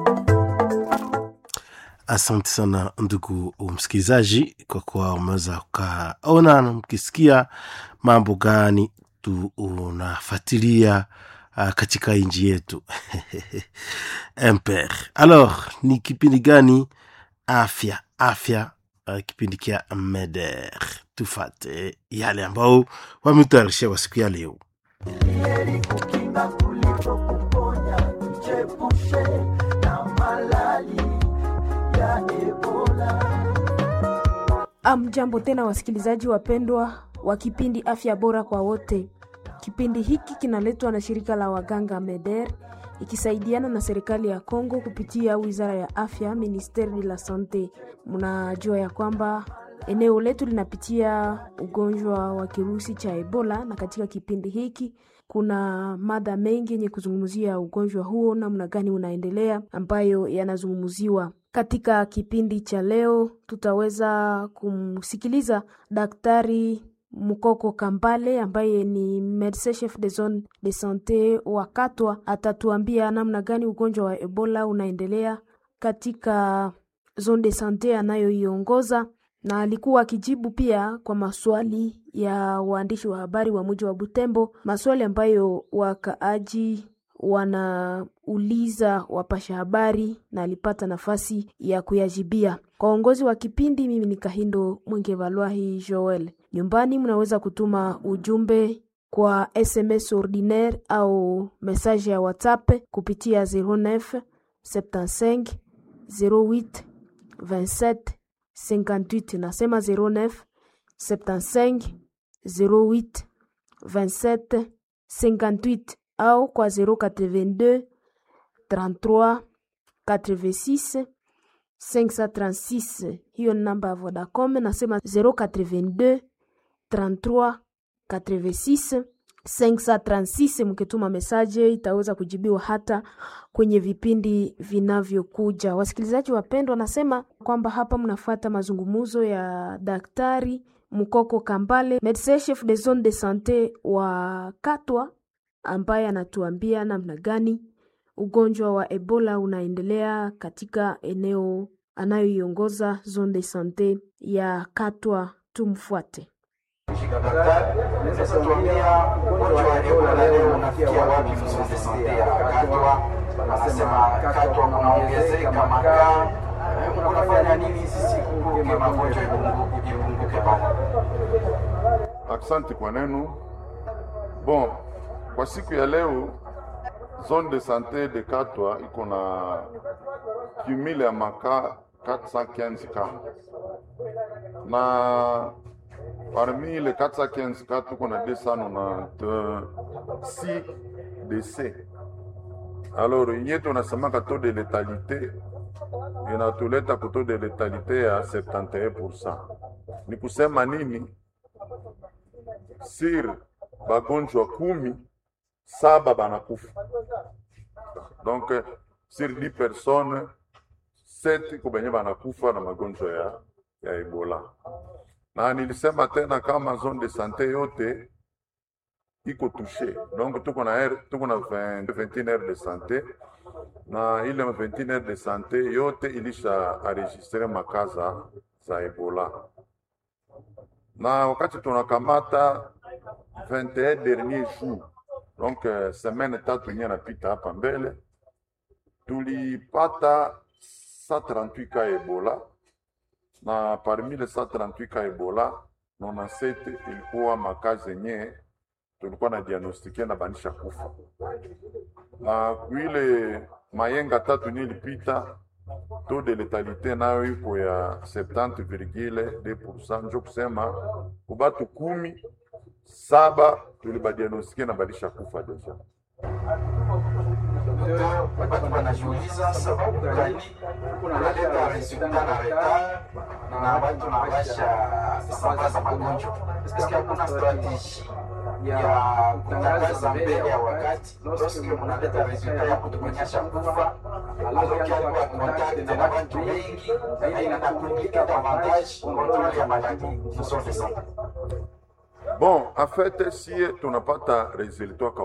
Asante sana ndugu msikilizaji, kwa kuwa umeweza ukaona na mkisikia mambo gani tunafuatilia uh, katika nchi yetu mper. Alors, ni kipindi gani? Afya afya, uh, kipindi kia Meder. Tufate yale ambao wametayarishia wa siku ya leo. Heri kukinga kuliko kuponya, tujiepushe na malali ya Ebola. Amjambo tena wasikilizaji wapendwa wa kipindi afya bora kwa wote. Kipindi hiki kinaletwa na shirika la waganga MEDER ikisaidiana na serikali ya Kongo kupitia wizara ya afya, ministeri de la sante. Mnajua ya kwamba eneo letu linapitia ugonjwa wa kirusi cha Ebola, na katika kipindi hiki kuna mada mengi yenye kuzungumzia ugonjwa huo, namna gani unaendelea, ambayo yanazungumziwa katika kipindi cha leo. Tutaweza kumsikiliza Daktari Mukoko Kambale ambaye ni medecin chef de zone de sante wa Katwa. Atatuambia namna gani ugonjwa wa Ebola unaendelea katika zone de sante anayoiongoza, na alikuwa akijibu pia kwa maswali ya waandishi wa habari wa mji wa Butembo, maswali ambayo wakaaji wanauliza wapasha habari, na alipata nafasi ya kuyajibia. Kwa uongozi wa kipindi, mimi ni Kahindo Mwenge Valwahi Joel. Nyumbani mnaweza kutuma ujumbe kwa SMS ordinaire au message ya WhatsApp kupitia 09 75 08 27 58. Nasema 09 75 08 27 58 au kwa 082 33 86 536. Hiyo ni namba ya Vodacom. Nasema 082 33 86 536. Mkituma mesaje itaweza kujibiwa hata kwenye vipindi vinavyokuja. Wasikilizaji wapendwa, nasema kwamba hapa mnafuata mazungumzo ya Daktari Mukoko Kambale, medecin chef de zone de sante wa Katwa, ambaye anatuambia namna gani ugonjwa wa Ebola unaendelea katika eneo anayoiongoza zone de sante ya Katwa. Tumfuate. Daktari, unaweza tuambia ugonjwa wa Ebola leo unafikia wapi mzuri de sante ya Katwa? Wanasema Katwa kunaongezeka makaa, kunafanya nini hizi siku kuke magonjwa ipunguke pale? Asante kwa neno. Bon, kwa siku ya leo zone de sante de Katwa iko na cumule ya makaa 415 ka na parmi les 415 cas tuko na 296 décès. Alors yenye tunasemaka taux de letalité inatuleta ku taux de letalité ya 71%. Ni kusema nini? Sir bagonjwa kumi saba banakufa, donc sur 10 personnes 7 iko benye banakufa na magonjwa ya, ya Ebola na nilisema tena kama zone de sante yote iko touche, donc tuko na air, tuko na 20 21 heures de sante na ile 21 heures de sante yote ilisha enregistre makaza za Ebola, na wakati tunakamata 21 dernier jour, donc uh, semaine tatu nye napita hapa mbele tulipata 138 ka Ebola na parmi le 138 ka Ebola 97 ilikuwa makazi yenye tulikuwa na diagnostikia na banisha kufa, na kuile mayenga tatu ni ilipita taux de letalité nayo iko ya 70,2%, njo kusema kubatu kumi saba tulibadiagnostikia na banisha kufa deja. Watu wanajiuliza sababu gani kunaleta resulta na retard na watu nawasha sambaza magonjwa. Eske hakuna strateji ya kutangaza mbele ya wakati lorsque munaleta resulta ya kutuonyesha kufa aloki alikuwa kontakte na watu wengi na inakomplika davantage kontrole ya maladi mzone sana. Bon, en fait sie tunapata resultat